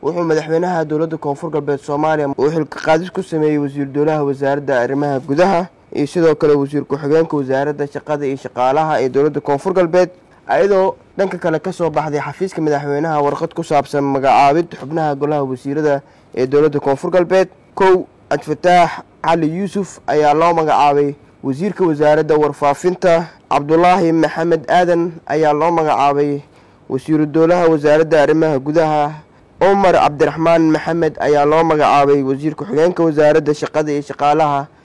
wuxuu madaxweynaha dowladda koonfur galbeed soomaaliya uu xilka qaadis ku sameeyey wasiir dowlaha wasaaradda arrimaha gudaha iyo sidoo kale wasiir ku-xigeenka wasaaradda shaqada iyo shaqaalaha ee dowladda koonfur galbeed ayadoo dhanka kale ka soo baxday xafiiska madaxweynaha warqad ku saabsan magacaabid xubnaha golaha wasiirada ee dowladda koonfur galbeed kow cabdifataax cali yuusuf ayaa loo magacaabay wasiirka wasaaradda warfaafinta cabdulaahi maxamed aadan ayaa loo magacaabay wasiiru dowlaha wasaaradda arrimaha gudaha cumar cabdiraxmaan maxamed ayaa loo magacaabay wasiir ku-xigeenka wasaaradda shaqada iyo shaqaalaha